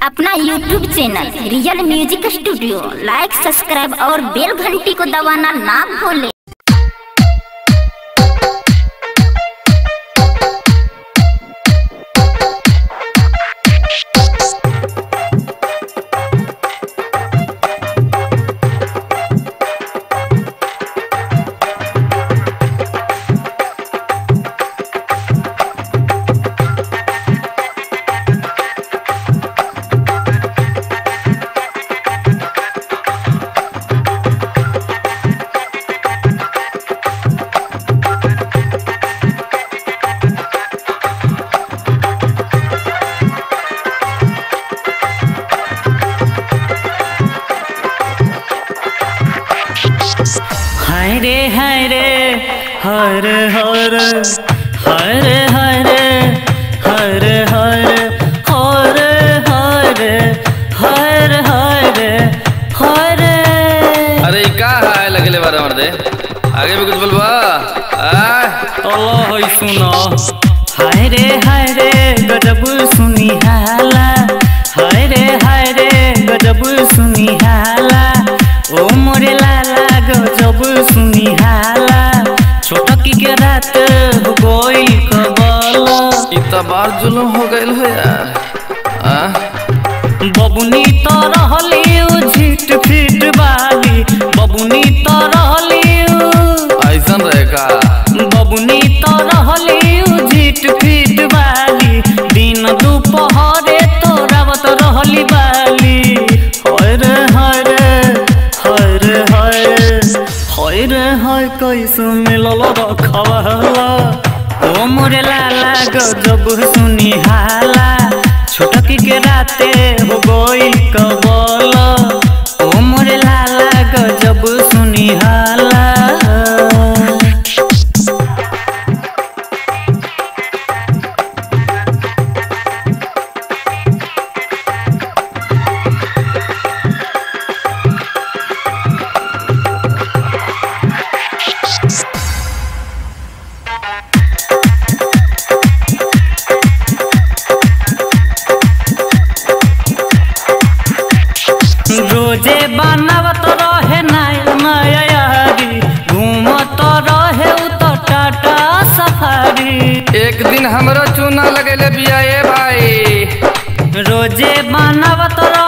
अपना YouTube channel real music studio like subscribe और bell घंटी को दबाना ना भूले हाय रे हाय रे हर हर हर हर हर हर हर हर हर हर हर अरे ई का है लगले बारे मर्दे आगे भी कुछ बोलबा आ अल्लाह होई सुनो हाय रे हाय रे गजब सुनी हाला हाय रे हाय रे गजब सुनी हाला ओ मोरे लाला गजब सुनी हाला छोटकी के रात हो गई कबल ई त बार जुलम हो गइल हो यार आ बबुनी तो रहली उ झिट फिट वाली बबुनी तो रहली उ ऐसन रहे का बबुनी तो रहली उ झिट फिट वाली दिन दुपहरे तोरावत रहली बाली हर हर हर हर हर हर कैसे मिलल रखवाला ओ मोरे लाला गजब सुनी हाला छोटकी के राते हो गई कबल ओ मोरे लाला गजब सुनी हाला रोजे बनावत रहे नया नया यारी घूमत रहे उ तो टाटा सफारी एक दिन हमरो चूना लगेले बिया ए भाई रोजे बनावत रहे